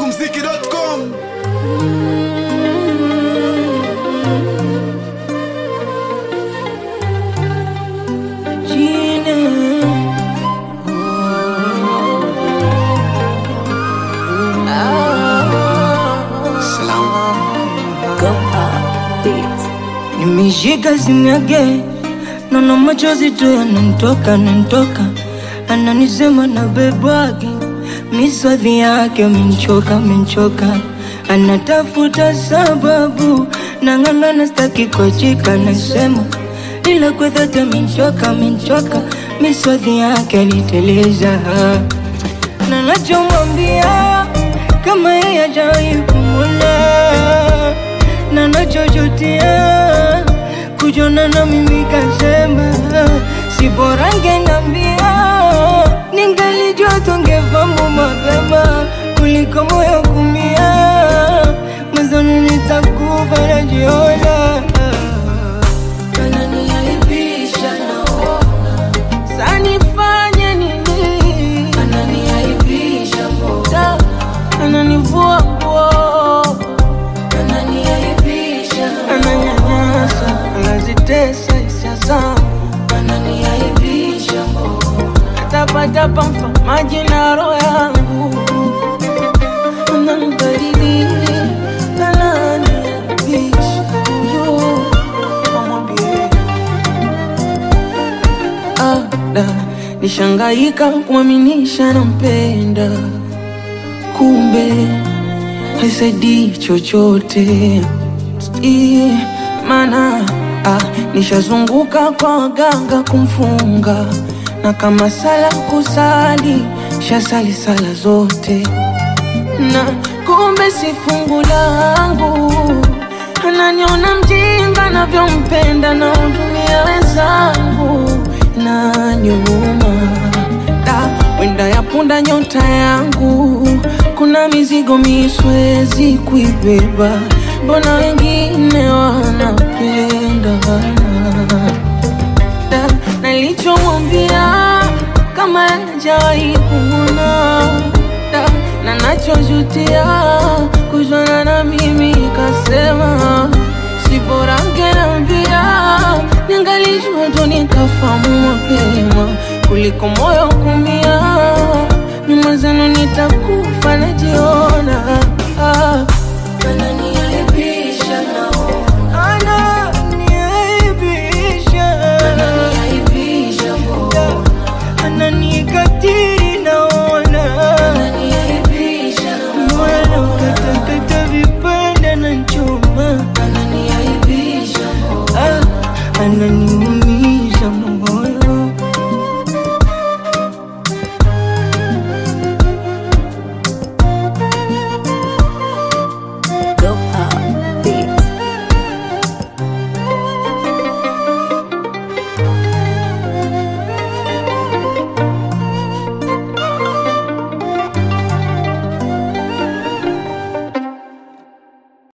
Smokumziki.com Nimeshika simu yake, naona machozi tu yananitoka yananitoka, ananisema na bebwake, miswadhi yake amenchoka amenchoka, anatafuta sababu, nang'ang'ana staki kuachika, nasema ila kwa dhati amenchoka amenchoka, miswadhi yake aliteleza, na nachomwambia kama yeye hajawahi kumwona na nachochotea kujona na mimi kasema si bora ngenambia ningalijua tungefamu mapema kuliko moyo kumia mazoni nitakufa najiona Ananiaibisha naona, sanifanye nini ananiaibisha mbona, ananivua nguo ananiaibisha ananyanyasa anazitesa hisia zangu ananiaibisha mbona, tapatapa mfamaji na roho yangu ananibadili ananiaibisha huyo amwambie ada nishangaika kumwaminisha nampenda kumbe haisaidii chochote I, mana ah, nishazunguka kwa waganga kumfunga na kama sala kusali shasali sala zote na kumbe si fungu langu ananiona mjinga navyompenda na hudumia wenzangu na nyuma da wenda ya punda nyota yangu kuna mizigo miswezi kuibeba mbona wengine wanapenda da nalichomwambia kama hajawahi kumwona da na nachojutia kujwana na mimi kasema si bora ngenambia ningalijua tu nikafamu mapema kuliko moyo kumia nyuma zenu nitakufa najiona ah. ananiaibisha naona, Ananiaibisha, ananiaibisha mbona, ananikatili naona ananiaibisha moyo naukatakata vipande na chuma ananiaibisha mbona, Ah, ananiumiza moyo